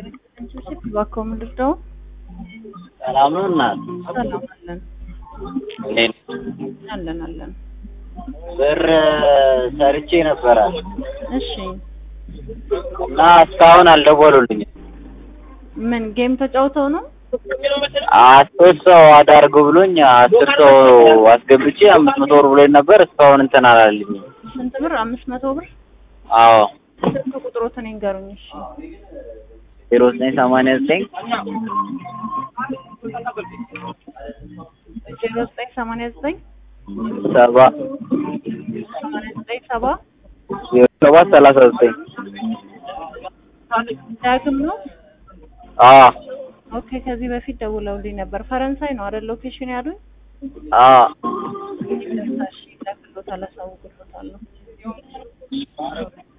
እባክዎ ምንድን ነው? ሰላም ነው እናት? ሰላም አለን እንዴት አለን አለን። ብር ሰርቼ ነበረ እሺ እና እስካሁን አልደወሉልኝም። ምን ጌም ተጫውተው ነው? አስር ሰው አዳርጉ ብሎኝ አስር ሰው አስገብቼ አምስት መቶ ብር ብሎኝ ነበር። እስካሁን እንትን አላለልኝም። ስንት ብር? አምስት መቶ ብር። አዎ ስልክ ቁጥሮትን ይንገሩኝ። እሺ ዜሮ ዘጠኝ ሰማንያ ዘጠኝ ዜሮ ዘጠኝ ሰማንያ ዘጠኝ ሰባ ሰማንያ ዘጠኝ ሰባ ዜሮ ሰባት ሰላሳ ዘጠኝ ዳግም ነው። አዎ ኦኬ ከዚህ በፊት ደውለውልኝ ነበር። ፈረንሳይ ነው አይደል ሎኬሽን ያሉኝ? አዎ እሺ ይላክሎታል፣ አሳውቅሎታለሁ።